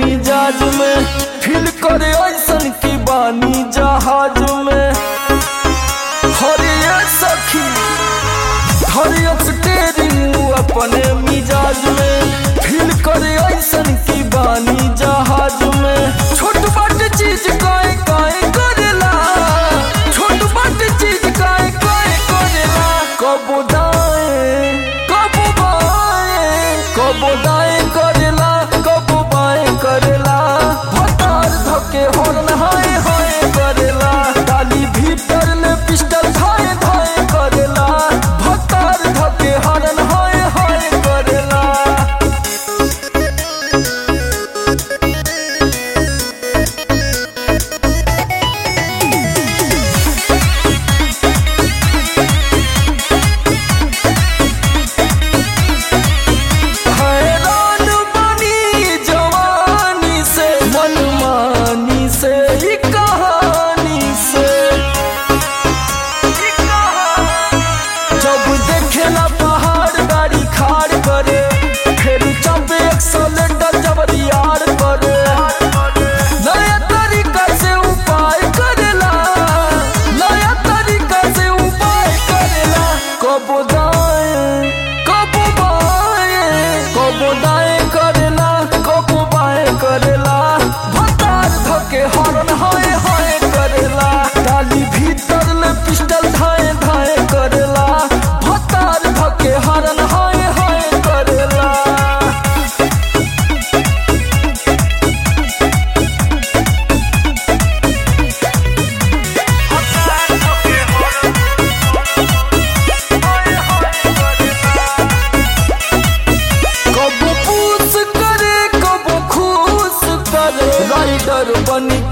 मिजाज में फील करे ऐसन की बानी जहाज में हरिया सखी हरिया स्टेरिंग अपने मिजाज में फील करे ऐसन की बानी जहाज में छोट बाट चीज काए काए करेला छोट बाट चीज काए काए करेला कब दाएं कब बाएं कब दाएं करेला कब बाएं करेला भतार धके हॉर्न हाय हाय करेला डाली भीतर ले पिस्टल धाए धाए करेला भतार धके हॉर्न हाय हाय करेला हैरान बनी जवानी से मनमानी से ई कहानी से जब देखेला पहाड़ गाड़ी खाड़ करे फिर जब एक्सलेंडर जब दियार करे नया तरीका से उपाय करेला नया तरीका से उपाय करेला कब दाएं कब बाएं कब दाएं करेला कब बाएं करेला भतार धके हॉर्न हाय हाय करेला डाली भीतर ले पिस्टल धाए धाए करेला भतार धके हॉर्न हाय हाय करेला कब पूछ करे कब खुश करे राइडर बन